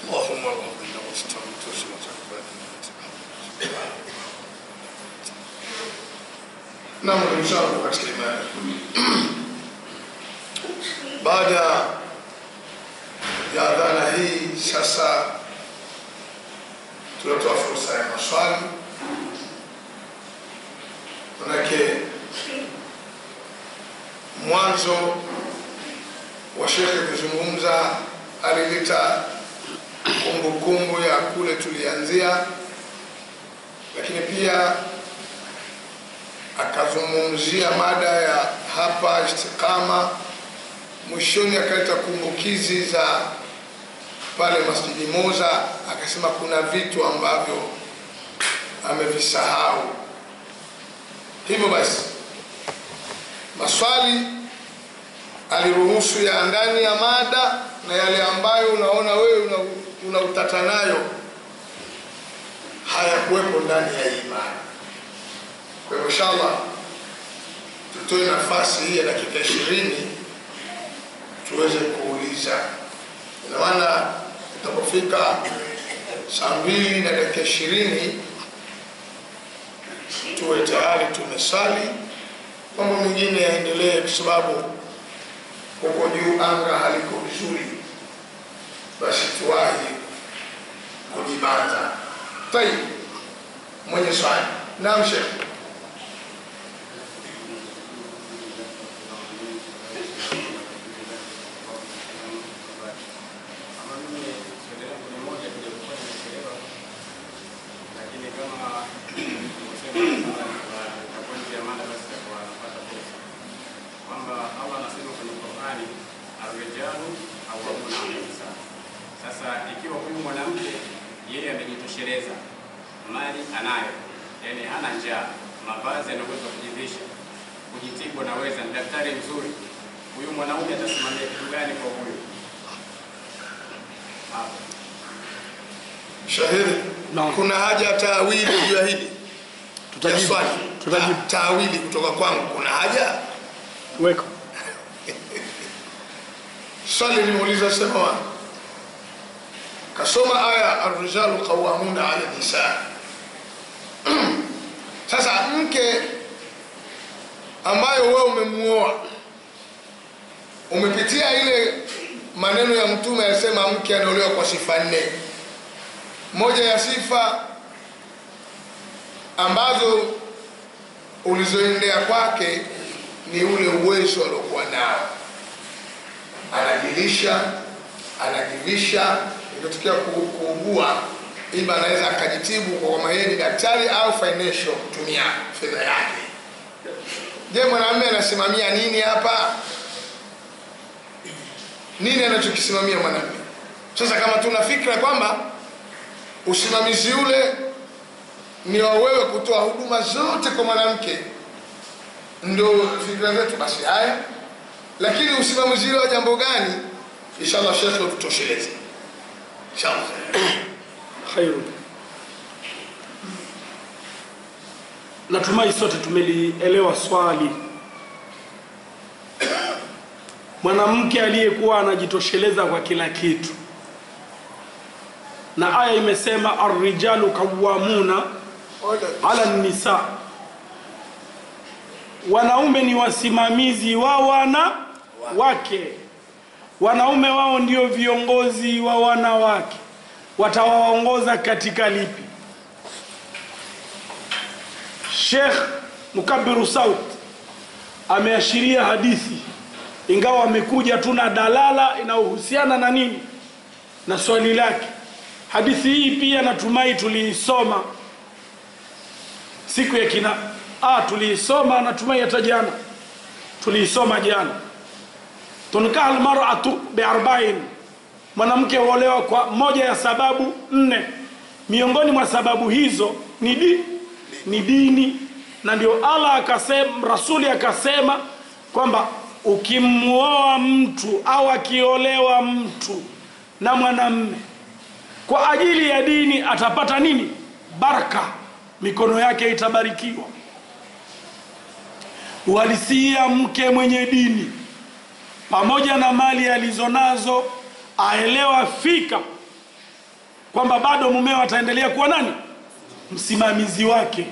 اللهم ربنا واستعمت وتقبل Naam, ndugu zangu katika imani, baada ya dhana hii sasa tunatoa fursa ya maswali, manake mwanzo wa shekhe kuzungumza alileta kumbukumbu ya kule tulianzia, lakini pia akazungumzia mada ya hapa Istiqama. Mwishoni akaleta kumbukizi za pale Masjidi Moza, akasema kuna vitu ambavyo amevisahau. Hivyo basi maswali aliruhusu ya ndani ya mada na yale ambayo unaona wewe una, una utata nayo hayakuwepo ndani ya hii mada. Kwa hivyo inshallah tutoe nafasi hii ya dakika ishirini tuweze kuuliza. Ina maana itapofika saa mbili na dakika ishirini tuwe tayari tumesali, mambo mengine yaendelee, kwa sababu huko juu anga haliko vizuri, basi tuwahi kujibanza. Tayib, mwenye swali. Naam, Sheikh. Sasa ikiwa huyu mwanamke yeye amejitosheleza, mali anayo, yani hana njaa, mavazi anaweza kujivisha, kujitibu anaweza, ni daktari mzuri, huyu mwanaume atasimamia kitu gani kwa huyu? Hapo. Shahiri, Naam. kuna haja ya taawili juu ya hili ya Tutajibu. swali? Tutajibu. Ta- Taawili kutoka kwangu, kuna haja? Weka. Swali limeuliza sema wa kasoma aya arrijalu qawamuna ala nisa. Sasa mke ambayo wewe umemuoa umepitia ile maneno ya Mtume alisema mke anaolewa kwa sifa nne. Moja ya sifa ambazo ulizoendea kwake ni ule uwezo aliokuwa nao anajilisha anajivisha, ikitokea ku- kuugua, ima anaweza akajitibu kwa kwamba yeye ni daktari au financial kutumia fedha yake. Je, mwanamume anasimamia nini hapa? Nini anachokisimamia mwanamume? Sasa kama tuna fikra kwamba usimamizi ule ni wa wewe kutoa huduma zote kwa mwanamke, ndo fikra zetu, basi haya lakini usimamizi wa jambo gani? Inshallah shekhe ututosheleze inshallah. Khairu. Natumai sote tumelielewa swali. Mwanamke aliyekuwa anajitosheleza kwa kila kitu, na aya imesema arrijalu qawwamuna ala nisa, wanaume ni wasimamizi wa wanawake, wanaume wao ndio viongozi wa wanawake. Watawaongoza katika lipi? Sheikh Mukabiru Saut ameashiria hadithi, ingawa amekuja tu na dalala inayohusiana na nini na swali lake. Hadithi hii pia natumai tuliisoma siku ya kina ah, tuliisoma natumai hata jana tuliisoma jana. tunkaha almar'atu biarba'in, mwanamke huolewa kwa moja ya sababu nne. Miongoni mwa sababu hizo ni di, ni dini, na ndio Allah akasema, rasuli akasema kwamba ukimuoa mtu au akiolewa mtu na mwanamme kwa ajili ya dini atapata nini? Baraka, mikono yake itabarikiwa. Uhalisia, mke mwenye dini pamoja na mali alizonazo aelewa fika kwamba bado mumeo ataendelea kuwa nani msimamizi wake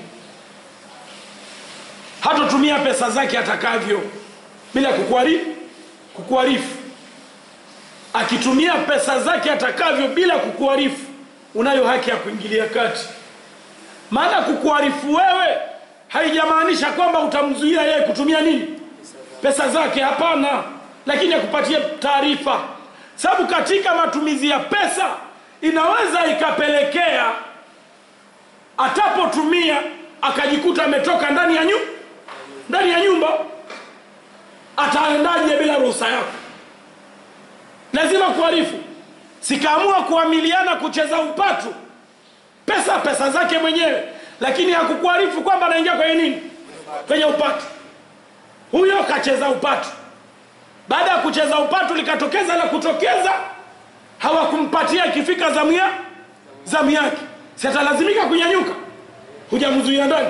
hatotumia pesa zake atakavyo bila kukuarifu kukuarifu akitumia pesa zake atakavyo bila kukuarifu unayo haki ya kuingilia kati maana kukuarifu wewe haijamaanisha kwamba utamzuia yeye kutumia nini pesa zake hapana lakini akupatie taarifa sababu katika matumizi ya pesa inaweza ikapelekea atapotumia akajikuta ametoka ndani ya nyumba ndani ya nyumba ataendaje bila ruhusa yako lazima kuarifu sikaamua kuamiliana kucheza upatu pesa pesa zake mwenyewe lakini hakukuarifu kwamba anaingia kwenye nini kwenye upatu huyo kacheza upatu baada ya kucheza upatu likatokeza la kutokeza hawakumpatia ikifika zamu ya zamu yake si atalazimika kunyanyuka hujamzuia ndani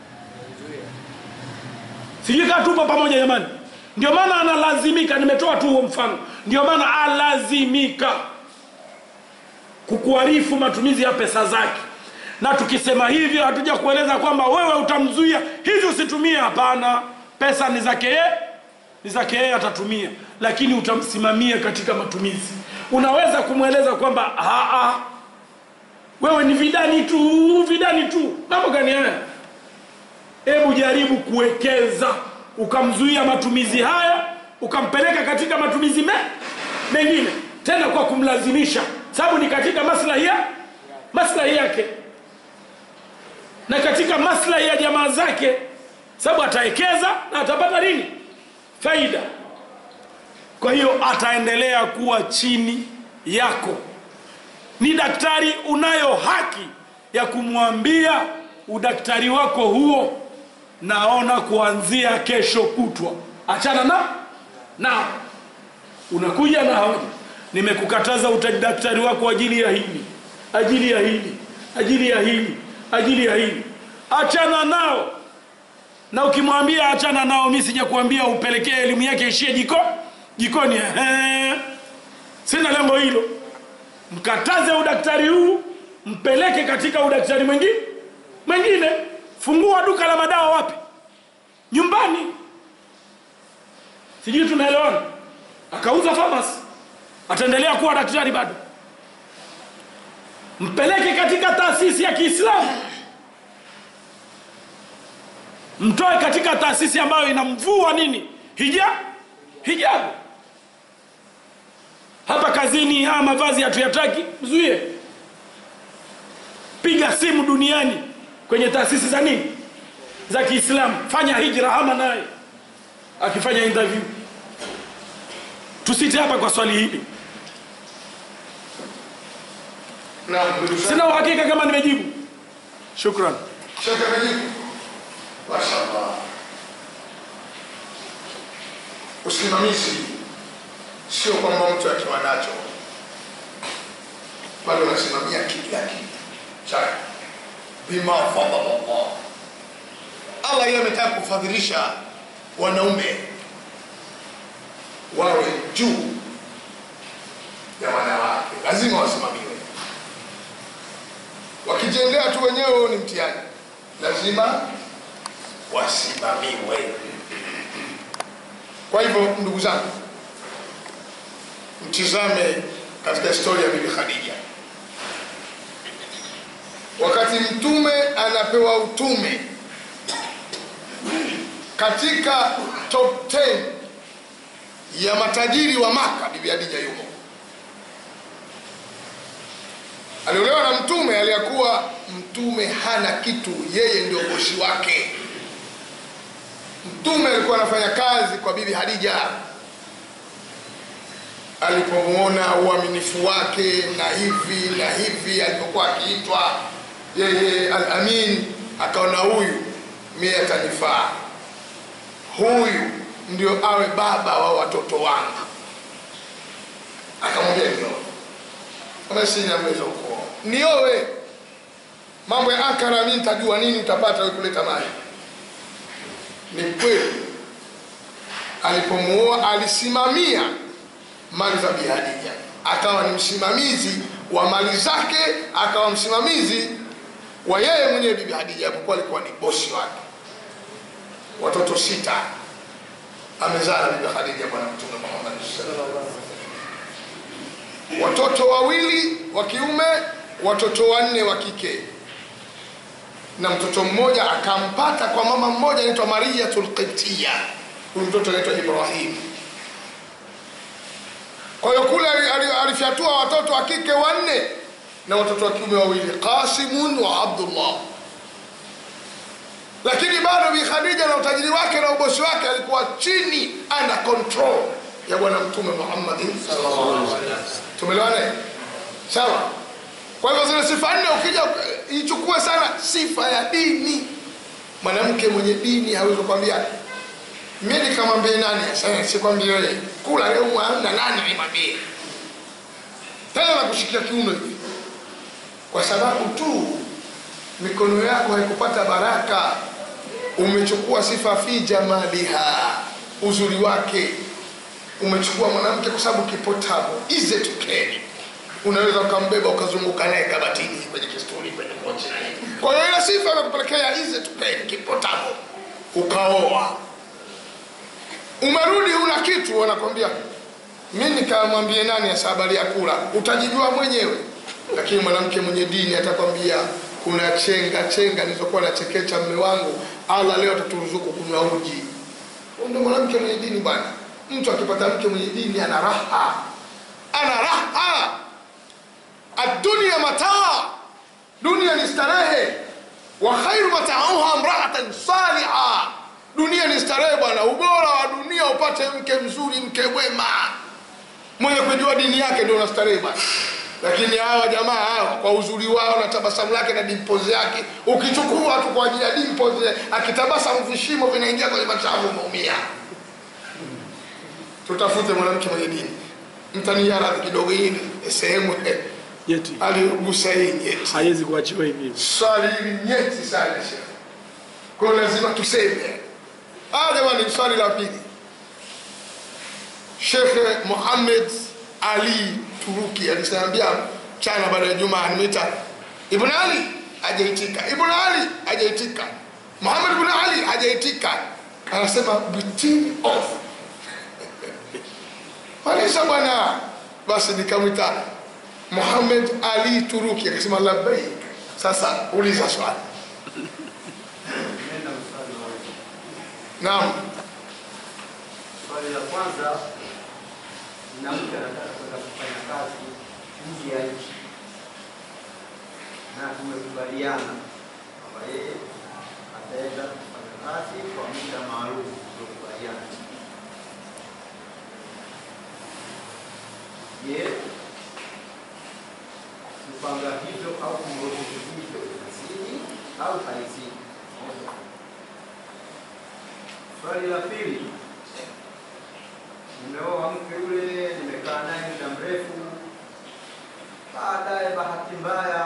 sijui kaa tupo pamoja jamani ndio maana analazimika nimetoa tu huo mfano ndio maana alazimika kukuarifu matumizi ya pesa zake na tukisema hivyo hatuja kueleza kwamba wewe utamzuia hivi usitumie hapana pesa ni zake yeye ni zake yeye atatumia lakini utamsimamia katika matumizi unaweza kumweleza kwamba "Ah, ah, wewe ni vidani tu vidani tu mambo gani haya hebu jaribu kuwekeza ukamzuia matumizi haya ukampeleka katika matumizi me, mengine tena kwa kumlazimisha sababu ni katika maslahi ya maslahi yake na katika maslahi ya jamaa zake sababu atawekeza na atapata nini faida kwa hiyo ataendelea kuwa chini yako ni daktari unayo haki ya kumwambia udaktari wako huo naona kuanzia kesho kutwa achana na na unakuja na hoja nimekukataza udaktari wako ajili ya hili ajili ya hili ajili ya hili ajili ya hili achana nao na ukimwambia achana nao mi sija kuambia upelekee elimu yake ishie jiko jikoni ehe. sina lengo hilo mkataze udaktari huu mpeleke katika udaktari mwingine mwingine fungua duka la madawa wapi nyumbani sijui tunaelewana akauza famasi ataendelea kuwa daktari bado mpeleke katika taasisi ya kiislamu mtoe katika taasisi ambayo inamvua nini hija hijabu hapa kazini haya mavazi hatuyataki mzuie piga simu duniani kwenye taasisi za nini za kiislamu fanya hijra hama naye akifanya interview tusite hapa kwa swali hili Naam, ndugu zangu. sina uhakika kama nimejibu shukran Shaka amejibu. Mashallah. Usimamizi sio kwamba mtu akiwa nacho bado unasimamia kila kitu chake bima fadhala Allah. Allah yeye ametaka kufadhilisha wanaume wawe juu ya wanawake, lazima wasimamiwe. Wakijengea tu wenyewe ni mtihani, lazima wasimamiwe. Kwa hivyo ndugu zangu, mtizame katika historia ya Bibi Khadija, wakati mtume anapewa utume katika top 10 ya matajiri wa Maka, Bibi Khadija yumo. Aliolewa na mtume aliyekuwa mtume hana kitu, yeye ndio bosi wake. Mtume alikuwa anafanya kazi kwa Bibi Hadija. Alipomwona uaminifu wake na hivi na hivi, alipokuwa akiitwa yeye Al-Amin, akaona huyu mie atanifaa, huyu ndio awe baba wa watoto wangu. Akamwambia nioe, kama sina uwezo kuoa, nioe. Mambo ya akara, mimi nitajua nini utapata wewe kuleta mali ni kweli alipomuoa alisimamia mali za Bi Hadija akawa ni msimamizi wa mali zake akawa msimamizi wa yeye mwenyewe bibi hadija japokuwa alikuwa ni bosi wake watoto sita amezaa bibi hadija bwana mtume muhammad sallallahu alaihi wasallam watoto wawili wa kiume watoto wanne wa kike na mtoto mmoja akampata kwa mama mmoja anaitwa mariyatul qibtiya huyu mtoto anaitwa ibrahim kwa hiyo kule ali- ali- alifyatua watoto wa kike wanne na watoto wa kiume wawili qasimun wa abdullah lakini bado bi khadija na utajiri wake na ubosi wake alikuwa chini under control ya bwana mtume muhammadin sallallahu alaihi wasallam tumeelewana sawa kwa hivyo zile sifa nne ukija ichukue sana sifa ya dini mwanamke mwenye dini hawezi kukwambia mi nikamwambie nani sasa sikwambie wewe kula leo hamna nani nimwambie tena nakushikia kiuno hivi kwa sababu tu mikono yako haikupata baraka umechukua sifa fi jamaliha uzuri wake umechukua mwanamke kwa sababu kipotabo ize tukeni unaweza ukambeba ukazunguka naye kabatini kwenye kisturi kwenye kochi na nini. kwa hiyo ile sifa imekupelekea ize tukeni kipotabo ukaoa umerudi una kitu wanakwambia mi nikamwambie nani hasa habari ya kula utajijua mwenyewe lakini mwanamke mwenye dini atakwambia kuna chenga chenga nilizokuwa nachekecha mme wangu allah leo ataturuzuku kunywa uji Huyu ndio mwanamke mwenye dini bwana mtu akipata mke mwenye dini ana raha ana raha adunia mataa dunia ni starehe wa khairu matauha mraatan saliha dunia ni starehe bwana ubora wa dunia upate mke mzuri mke mwema mwenye kujua dini yake ndio unastarehe bwana lakini hawa jamaa hawa kwa uzuri wao na tabasamu lake na dimpozi yake ukichukua tu kwa ajili ya dimpozi akitabasamu vishimo vinaingia kwenye machafu umeumia tutafute mwanamke mwenye dini mtaniaradhi kidogo hii ni sehemu eh, Yeti aligusa hii nyeti haiwezi kuachiwa hivi hivi. swali hili nyeti sana shekhe kwa hiyo lazima tuseme ah jamani swali la pili shekhe muhamed ali turuki alisambia chana baada ya jumaa nimeita ibn ali hajaitika ibn ali hajaitika muhamed ibn ali hajaitika anasema between off malisa bwana basi nikamwita muhamed ali turuki akasema labbaik sasa uliza swali Nenda mstari wa nne. naam Swali la kwanza, mwanamke anataka kwenda kufanya kazi nje ya nchi, na tumekubaliana kwamba yeye ataenda kufanya kazi kwa muda maalum tuliokubaliana. Je, kupanga hivyo au kumruhusu hivyo kazini au haizini? Moja. Swali la pili, nimeoa mke yule, nimekaa naye muda mrefu, baadaye bahati mbaya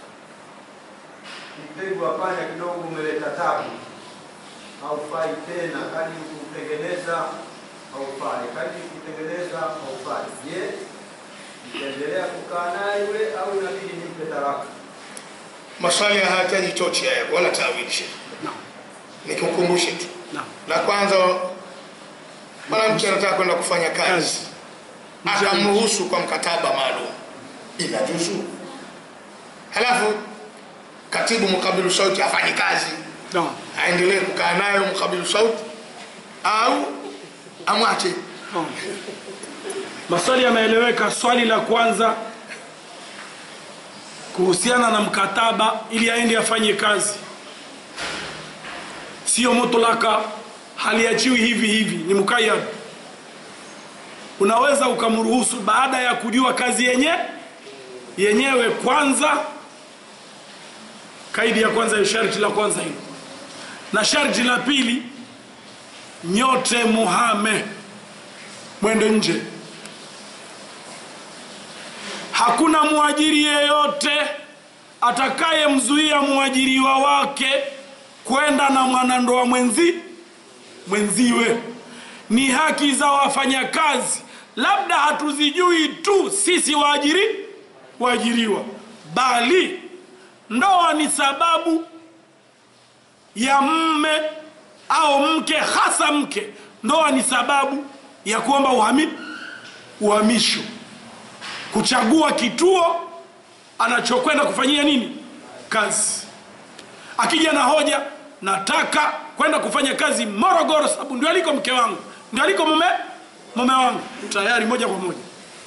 mtego wa panya kidogo umeleta tabu, haufai tena, kadi kutengeneza haufai, kadi kutengeneza haufai. Je, nitaendelea kukaa naye yule au inabidi nimpe talaka? maswali hayahitaji chochi haya wala tawilishe Naam. nikukumbushe tu Naam. la kwanza mwanamke anataka kwenda kufanya kazi Kazi. Nje ya akamruhusu kwa mkataba maalum inajuzu halafu katibu mkabilu sauti afanye kazi Naam. aendelee kukaa nayo mkabilu sauti au amwache Naam. Maswali yameeleweka. Swali la kwanza kuhusiana na mkataba ili aende afanye kazi, sio mutlaka, haliachiwi hivi hivi, ni mukayyad. Unaweza ukamruhusu baada ya kujua kazi yenye yenyewe kwanza. Kaidi ya kwanza ya sharti la kwanza hilo, na sharti la pili, nyote muhame mwende nje. Hakuna mwajiri yeyote atakayemzuia mwajiriwa wake kwenda na mwanandoa mwenzi mwenziwe. Ni haki za wafanyakazi, labda hatuzijui tu sisi waajiri waajiriwa bali ndoa ni sababu ya mme au mke hasa mke ndoa ni sababu ya kuomba uhami, uhamisho kuchagua kituo anachokwenda kufanyia nini kazi akija na hoja nataka kwenda kufanya kazi morogoro sababu ndio aliko mke wangu ndio aliko mume mume wangu tayari moja kwa moja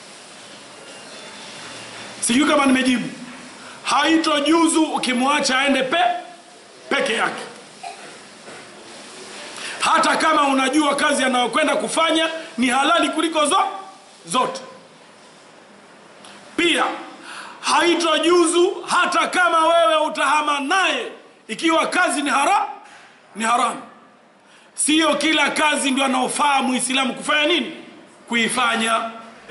sijui kama nimejibu haitojuzu ukimwacha aende pe peke yake hata kama unajua kazi anayokwenda kufanya ni halali kuliko zo, zote pia haitojuzu hata kama wewe utahama naye ikiwa kazi ni hara ni haramu siyo kila kazi ndio anaofaa muislamu kufanya nini kuifanya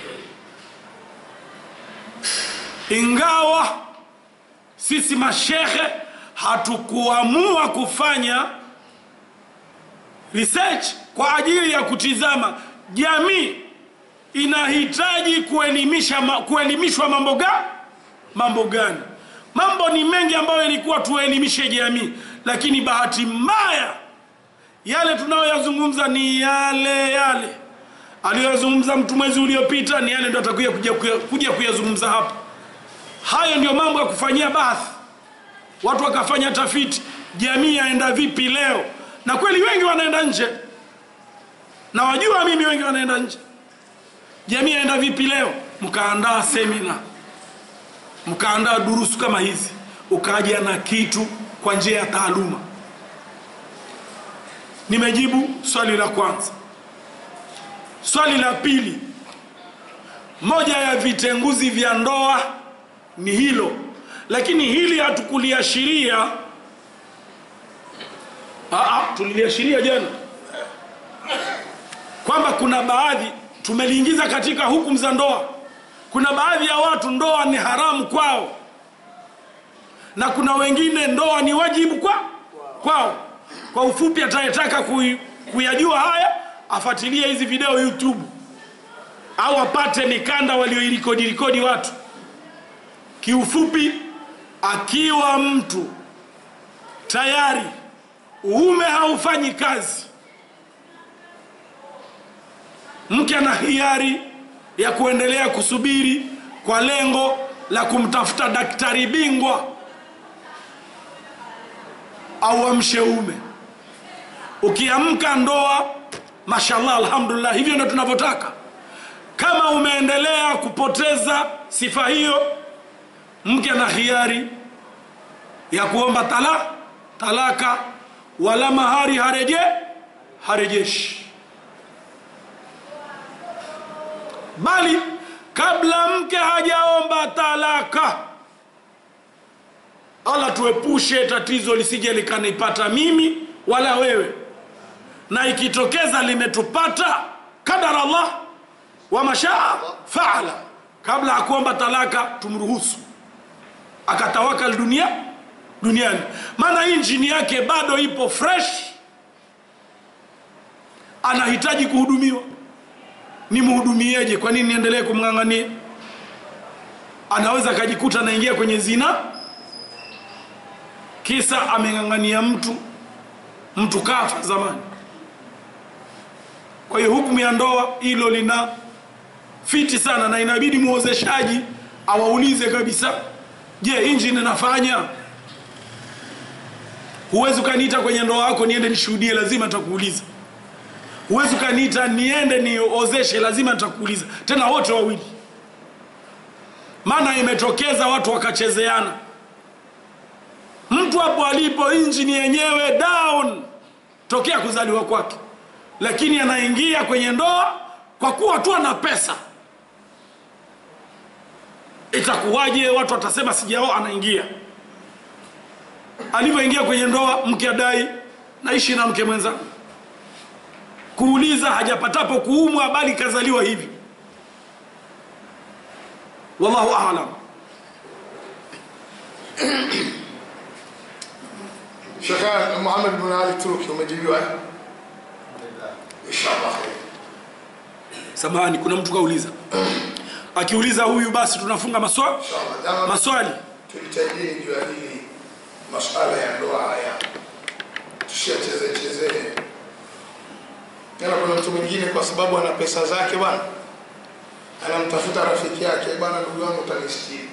ingawa sisi mashehe hatukuamua kufanya research kwa ajili ya kutizama jamii inahitaji kuelimisha ma, kuelimishwa mambo ga mambo gani mambo ni mengi ambayo ilikuwa tuelimishe jamii lakini bahati mbaya yale tunayoyazungumza ni yale yale aliyoyazungumza mtu mwezi uliopita ni yale ndo atakuja kuja, kuja, kuja kuyazungumza hapa hayo ndio mambo ya kufanyia bathi watu wakafanya tafiti jamii yaenda vipi leo na kweli wengi wanaenda nje na wajua mimi wengi wanaenda nje jamii yaenda vipi leo mkaandaa semina mkaandaa durusu kama hizi ukaja na kitu kwa njia ya taaluma nimejibu swali la kwanza swali la pili moja ya vitenguzi vya ndoa ni hilo lakini hili hatukuliashiria tuliliashiria jana kwamba kuna baadhi tumeliingiza katika hukumu za ndoa kuna baadhi ya watu ndoa ni haramu kwao na kuna wengine ndoa ni wajibu kwa kwao kwa ufupi atayetaka kui, kuyajua haya afuatilie hizi video youtube au apate mikanda walioirikodi rikodi watu kiufupi akiwa mtu tayari uume haufanyi kazi mke ana hiari ya kuendelea kusubiri kwa lengo la kumtafuta daktari bingwa au amshe ume ukiamka ndoa mashallah alhamdulillah hivyo ndo tunavyotaka kama umeendelea kupoteza sifa hiyo mke ana hiari ya kuomba tala talaka wala mahari hareje harejeshi bali kabla mke hajaomba talaka allah tuepushe tatizo lisije likanipata mimi wala wewe na ikitokeza limetupata kadar allah wa mashaa faala kabla ya kuomba talaka tumruhusu akatawakal dunia duniani maana injini yake bado ipo fresh anahitaji kuhudumiwa nimhudumieje kwa nini niendelee kumng'ang'ania anaweza akajikuta anaingia kwenye zina kisa ameng'ang'ania mtu mtu kafa zamani kwa hiyo hukumu ya ndoa hilo lina fiti sana na inabidi mwozeshaji awaulize kabisa je injini nafanya huwezi ukaniita kwenye ndoa yako niende nishuhudie lazima nitakuuliza huwezi ukaniita niende niozeshe lazima nitakuuliza tena wote wawili maana imetokeza watu wakachezeana mtu hapo alipo injini yenyewe down tokea kuzaliwa kwake lakini anaingia kwenye ndoa kwa kuwa tu ana pesa itakuwaje watu watasema sijao anaingia alivyoingia kwenye ndoa mke adai naishi na mke mwenzangu kuuliza hajapatapo kuumwa bali kazaliwa hivi wallahu alam Shekhe Muhammad bin Ali Turuki umejibiwa eh? Inshallah. samahani kuna mtu kauliza akiuliza huyu basi tunafunga maswa, Inshallah. Jama, maswali tujitahidini juu ya hili masuala ya ndoa haya, tusiacheze chezee. Tena kuna mtu mwingine kwa sababu ana pesa zake bwana, anamtafuta rafiki yake, bwana, ndugu yangu utanistiri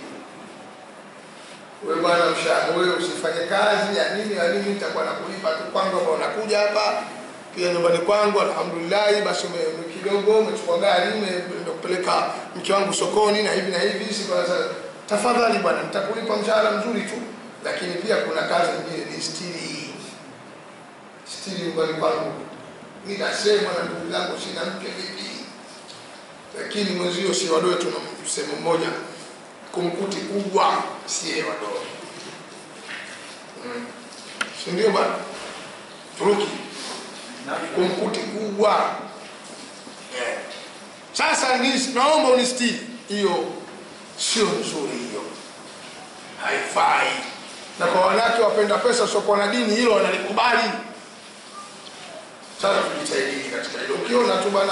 wewe bwana, mshahara wewe usifanye kazi ya nini ya nini, nitakuwa nakulipa tu kwangu, ambao unakuja hapa pia nyumbani kwangu, alhamdulillah. Basi ume, ume kidogo umechukua gari umeenda kupeleka mke wangu sokoni na hivi na hivi, si kwa sasa. Tafadhali bwana, nitakulipa mshahara mzuri tu, lakini pia kuna kazi nyingine ni stiri stiri nyumbani kwangu. Mimi nasema na ndugu zangu, sina mke vipi, lakini mwenzio si wadoe, tuna msemo mmoja kumkuti kubwa siye wadogo mm. si ndio bwana turuki kumkuti kubwa yeah. sasa nis- naomba unistiri hiyo sio nzuri hiyo haifai na kwa wanawake wapenda pesa wasiokuwa na dini hilo wanalikubali sasa tujitahidini katika hilo ukiona tu bana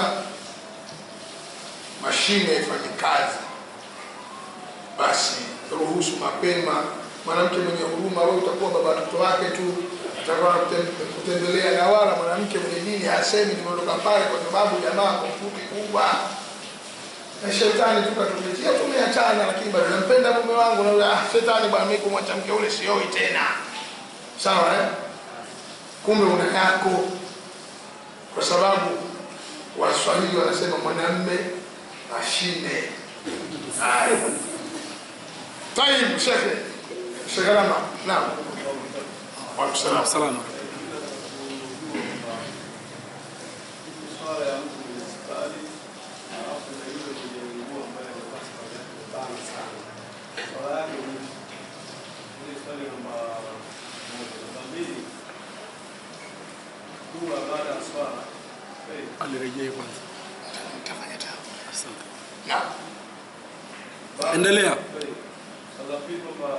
mashine ifanye kazi basi ruhusu mapema. Mwanamke mwenye huruma, wewe utakuwa baba watoto wake tu, atakuwa kutem- kutembelea, na wala mwanamke mwenye dini hasemi nimeondoka pale kwa sababu jamaa komputi kubwa na shetani tukatupitia, tumeachana, lakini bado nampenda mume wangu, na yule, ah, shetani bwana, mimi kumwacha mke ule sioi tena, sawa eh? Kumbe una yako, kwa sababu Waswahili wanasema mwanamme mashine. Haya. طيب شيخ شيخ لما نعم وعليكم السلام salama swala ya mtu kwenye hospitali alafu na yule mwenye nguo ambaye amevaa safari yake imebana sana. Swala yake ni ile swali namba moja. Namba mbili, dua baada ya swala. Kweli, alirejea kwanza Nitafanya tena. asante Naam. baada- Endelea. kweli. Swala la pili kwamba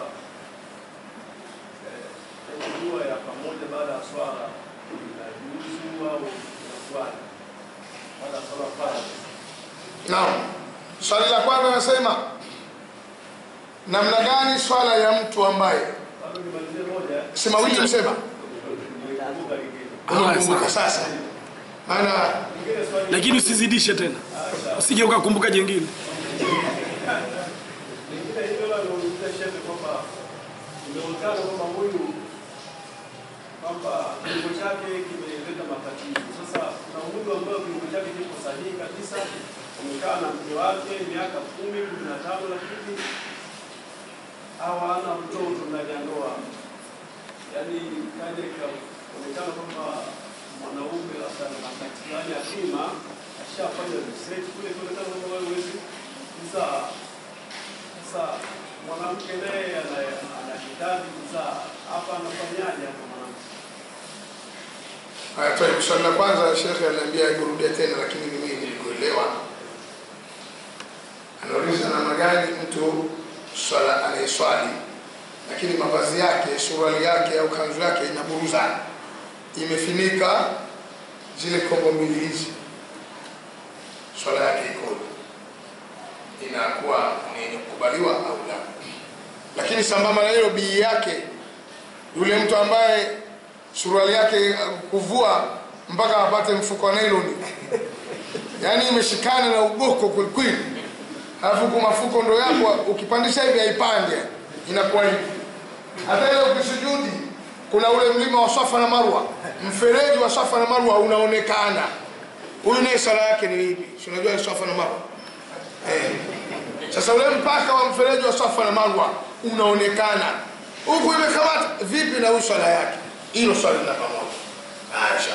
eh, ile dua ya pamoja baada ya swala inajuzu au inaswali baada ya swala pale Naam. Swali la kwanza nasema namna gani swala ya mtu ambaye bado nimalizie moja si mawili msema nimekumbuka lingine. Haya, unakumbuka sawa. sasa, maana Lingine swali lakini usizidishe tena usije ukakumbuka jengine lingine hilo la kuuliza shehe kwamba imeonekana kwamba huyu kwamba kiungo chake kimeleta matatizo. Sasa kuna huyu ambayo kiungo chake kiko sahihi kabisa, amekaa na mke wake miaka kumi kumi na tano lakini hawana mtoto ndani ya ndoa, yaani kaja ikaonekana kwamba mwanaume labda na wakati fulani akima ashafanya research kule, kuonekana kwamba wewe huwezi kuzaa sasa mwanamke naye ana- anahitaji kuzaa, hapa anafanyaje hapa mwanamke? haya, toi, swali la kwanza shekhe aliambia iburudie tena, lakini mimi nilikuelewa. Anauliza namna gani mtu swala anayeswali lakini mavazi yake, suruali yake au kanzu yake inaburuzana, imefinika zile kombo mbili hizi, swala yake ikoje? Inakuwa ni yenye kukubaliwa au la? Lakini sambamba na hilo, bii yake yule mtu ambaye suruali yake uh, kuvua mpaka apate mfuko wa nailoni, yaani imeshikana na ugoko kwelikweli, halafu huku mafuko ndo yako, ukipandisha hivi haipande, inakuwa hivi. Hata ile ukisujudi, kuna ule mlima wa Safa na Marwa, mfereji wa Safa na Marwa unaonekana. Huyu naye sala yake ni ipi? Si unajua Safa na Marwa eh. Sasa ule mpaka wa mfereji wa Safa na Marwa unaonekana huku imekamata vipi, na huyu swala yake, hilo swali la pamoja. Aisha,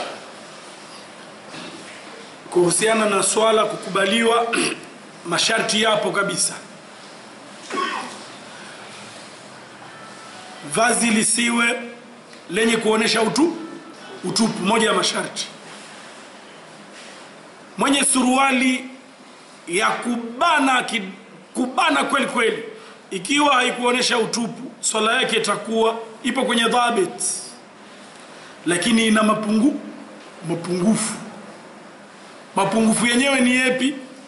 kuhusiana na swala kukubaliwa masharti yapo kabisa vazi lisiwe lenye kuonesha utu utupu moja ya masharti mwenye suruali ya kubana ki, kubana kweli kweli ikiwa haikuonesha utupu swala yake itakuwa ipo kwenye dhabit lakini ina mapungu mapungufu mapungufu yenyewe ni yepi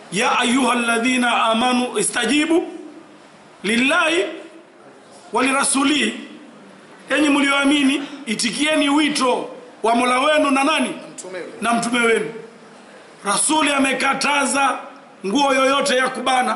ya ayuha ladhina amanu istajibu lillahi walirasulihi enyi mlioamini itikieni wito wa mola wenu na nani mtume yule. na mtume wenu rasuli amekataza nguo yoyote ya kubana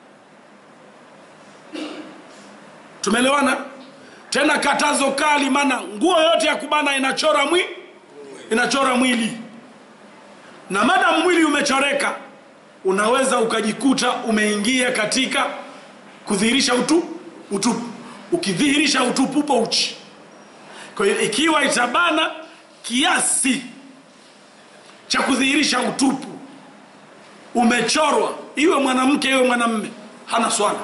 tumeelewana tena katazo kali maana nguo yoyote ya kubana inachora mwi inachora mwili na madamu mwili umechoreka unaweza ukajikuta umeingia katika kudhihirisha utu utupu ukidhihirisha utupu upo uchi kwa hiyo ikiwa itabana kiasi cha kudhihirisha utupu umechorwa iwe mwanamke iwe mwanamme hana swala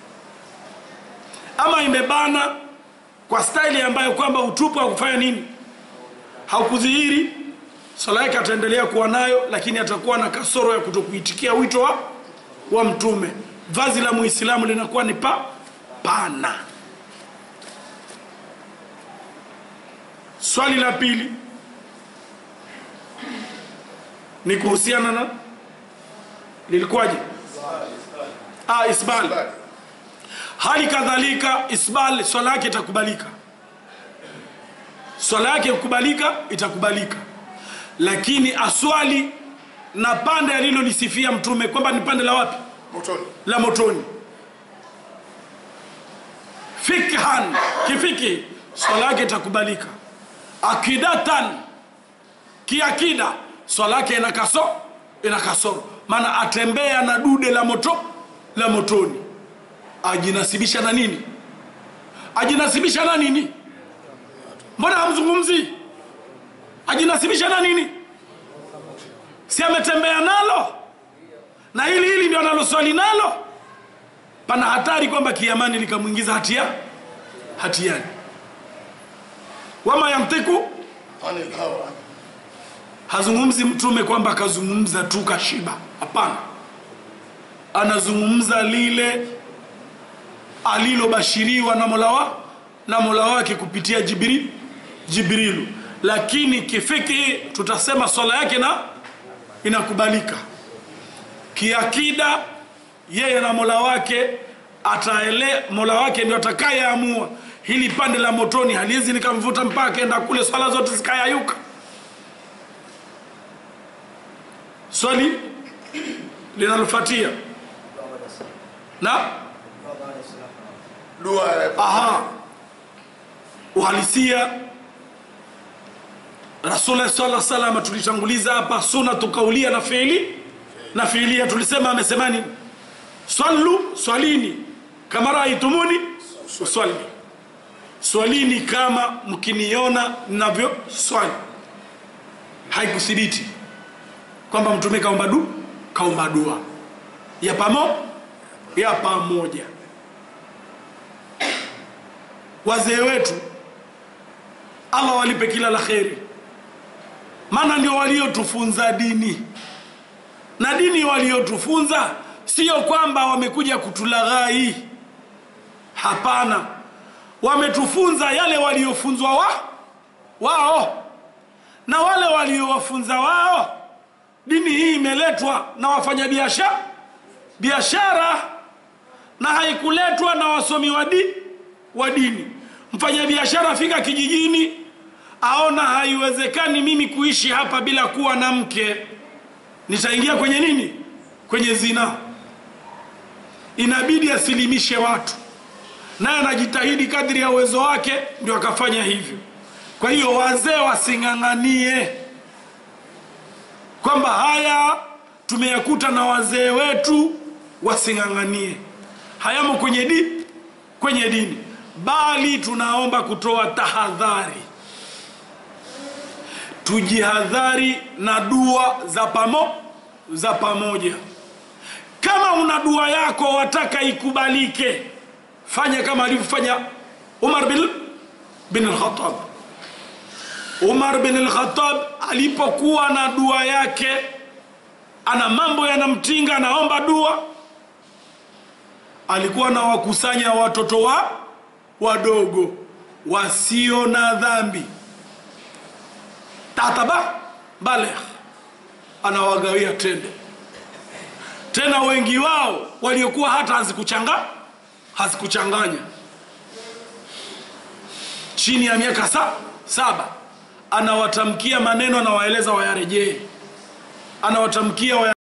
ama imebana kwa staili ambayo kwamba utupu haukufanya nini haukudhihiri swala yake ataendelea kuwa nayo lakini atakuwa na kasoro ya kutokuitikia wito wa, wa mtume vazi la muislamu linakuwa ni pa pana swali la pili ni kuhusiana na lilikuwaje ah, isbal Bali. hali kadhalika isbal swala yake itakubalika swala yake kukubalika itakubalika lakini aswali na pande alilolisifia mtume kwamba ni pande la wapi motoni la motoni fikhan kifiki swala yake itakubalika akidatan kiakida swala yake ina kaso ina kasoro maana atembea na dude la moto la motoni ajinasibisha na nini ajinasibisha na nini mbona hamzungumzi ajinasibisha na nini si ametembea nalo na hili hili ndio analoswali nalo pana hatari kwamba kiamani likamwingiza hatia hatiani wama yamtiku anil hawa hazungumzi mtume kwamba akazungumza tu kashiba hapana anazungumza lile alilobashiriwa na mola wa na mola wake kupitia jibri, jibrilu lakini kifiki tutasema swala yake na inakubalika kiakida yeye na mola wake ataele mola wake ndio atakayeamua hili pande la motoni haliwezi likamvuta mpaka enda kule swala zote zikayayuka swali linalofuatia na dua ya aha uhalisia rasul sala salama tulitanguliza hapa sunatu kaulia na fiili na fiilia tulisema amesema nini swallu swalini kama raaitumuni uswali swalini kama mkiniona navyo swali haikuthibiti kwamba mtume kaomba du kaomba dua ya pamo ya pamoja wazee wetu allah walipe kila la kheri maana ndio waliotufunza dini na dini waliotufunza sio kwamba wamekuja kutulaghai hapana wametufunza yale waliofunzwa wa wao na wale waliowafunza wao dini hii imeletwa na wafanyabiashara biashara na haikuletwa na wasomi wa di, wa dini mfanyabiashara afika kijijini aona haiwezekani mimi kuishi hapa bila kuwa na mke nitaingia kwenye nini kwenye zina inabidi asilimishe watu naye anajitahidi kadri ya uwezo wake ndio akafanya hivyo kwa hiyo wazee wasing'ang'anie kwamba haya tumeyakuta na wazee wetu wasing'ang'anie hayamo kwenye di kwenye dini bali tunaomba kutoa tahadhari tujihadhari na dua za pamo za pamoja kama una dua yako wataka ikubalike fanya kama alivyofanya umar bin, bin al-khattab umar bin al-khattab alipokuwa na dua yake ana mambo yanamtinga anaomba dua alikuwa na wakusanya watoto wa wadogo wasio na dhambi tataba balegh anawagawia tende tena wengi wao waliokuwa hata hazikuchanga hazikuchanganya chini ya miaka sa, saba anawatamkia maneno anawaeleza wayarejee anawatamkia waya